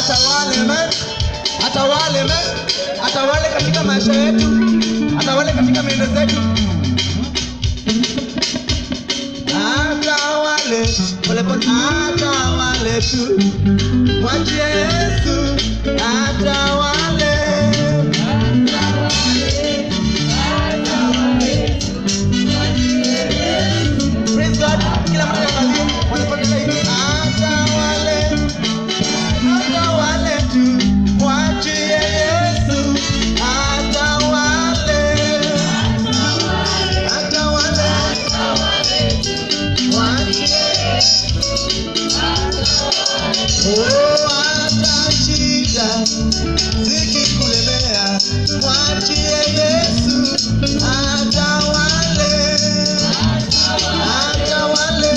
atawale amen atawale amen atawale katika maisha yetu atawale katika miendo zetu atawale polepole atawale tu mwachie yesu atawale Praise God. Kila mtu angalie polepole hivi atawale atawale tu mwachie yesu atawale atawale Oh, hata shida zikikulemea, mwachie Yesu atawale, atawale,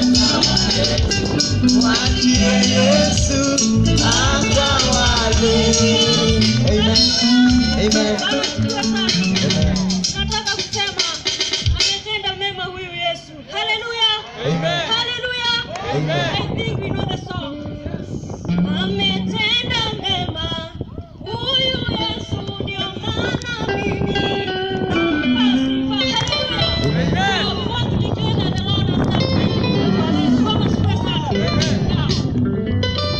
mwachie Yesu atawale. Amen. Amen. Nataka kusema ametenda mema huyu Yesu. Haleluya. Amen. Haleluya. Amen. I think we know the song. Ametenda mema huyu Yesu ndio maana mimi nampa sifa. Haleluya. So we want to declare that the Lord has done so much for us. Now,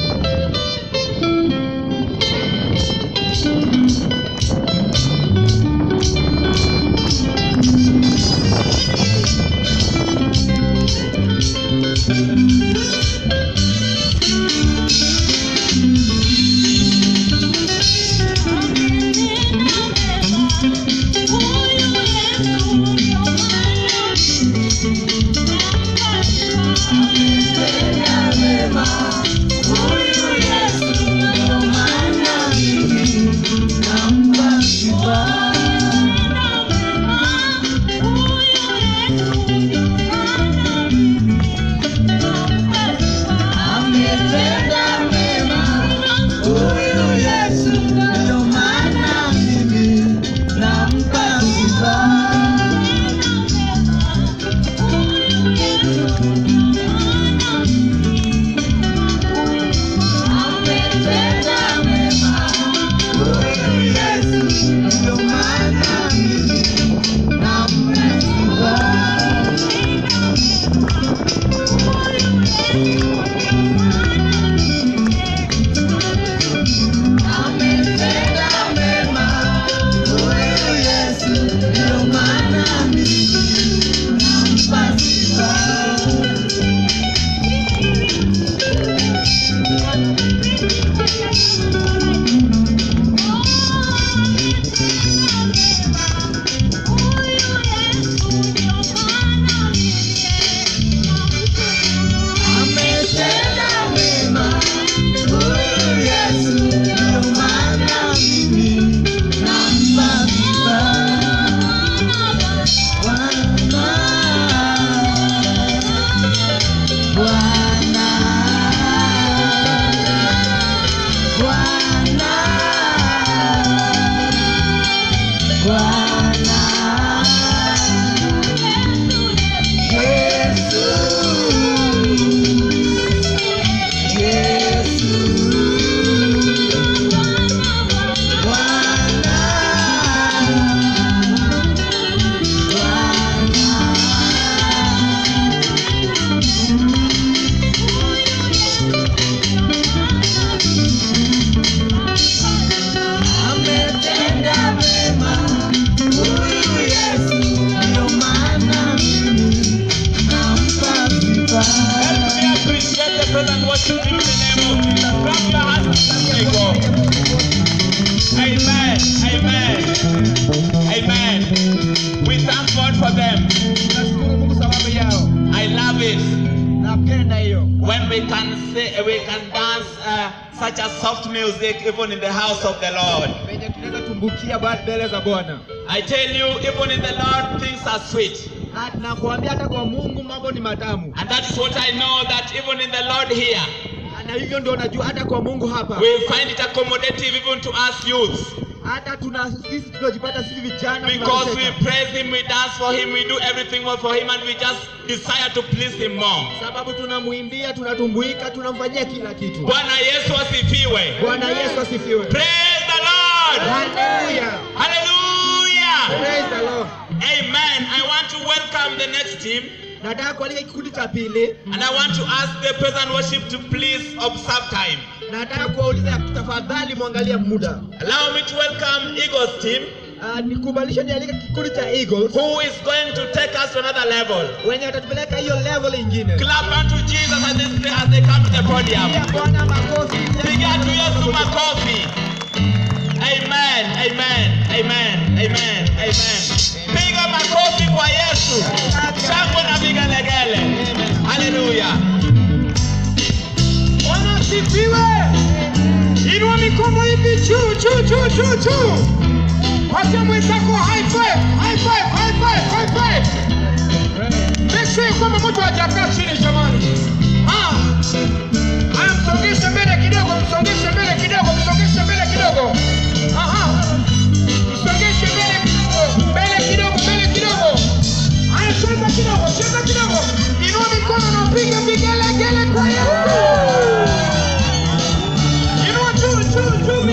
Huyu Yesu ndio maana mimi nampa sifa. Huyu Yesu ndio maana mimi nampa sifa. Ametenda mema. Huyu Yesu ndio maana mimi nampa sifa. Ametenda mema. Huyu Yesu ndio maana mimi nampa sifa. Bwana, Bwana, Bwana, Bwana, Yesu, Yesu, Bwana, Ametenda mema huyu Yesu, ndio maana mimi nampa sifa. Help me appreciate the present worship in the name of Jesus. Clap your hands as we go. Amen. Amen. Amen. We thank God for them. Nashukuru Mungu sababu yao, I love it napenda hiyo when we can say we can dance uh, such a soft music even in the house of the Lord. venye tunaweza tumbukia ba- mbele za Bwana. I tell you, even in the Lord, things are sweet. Na- Nakuambia hata kwa Mungu mambo ni matamu, And that is what I know that even in the Lord here, na hivyo ndio najua hata kwa Mungu hapa we find it accommodative even to us youths. hata tuna sisi tunajipata sisi vijana Because we tunateseka. praise Him, we dance for Him, we do everything well for Him, and we just desire to please Him more. sababu tunamwimbia tunatumbuika tunamfanyia kila kitu Bwana Yesu asifiwe. bwana yesu asifiwe Praise the Lord. Hallelujah. Hallelujah. Praise the Lord. Amen. I want to welcome the next team. nataka kualika kikundi cha pili And I want to ask the present worship to please observe time. nataka kuwauliza tafadhali mwangalia muda Allow me to welcome Eagles team, uh, nikubalisha nialika kikundi cha eagles who is going to take us to another level. wenye watatupeleka hiyo level ingine Clap unto Jesus as they, as they come to the podium. Pigia bwana makofi Piga tu Yesu makofi. Amen, amen, amen, amen, amen. Piga makofi kwa Yesu. Shangwe na vigelegele. Hallelujah. Bwana asifiwe. Inua mikono hivi juu juu juu juu juu. Patia mwenzako high five, high five, high five, high five. Make sure kwamba mtu hajakaa chini jamani. Ah. Haya msongeshe mbele kidogo, msongeshe mbele kidogo, msongeshe mbele kidogo. Aha. Msongeshe mbele kidogo, mbele kidogo, mbele kidogo. Haya cheza kidogo, cheza kidogo. Inua mikono na piga piga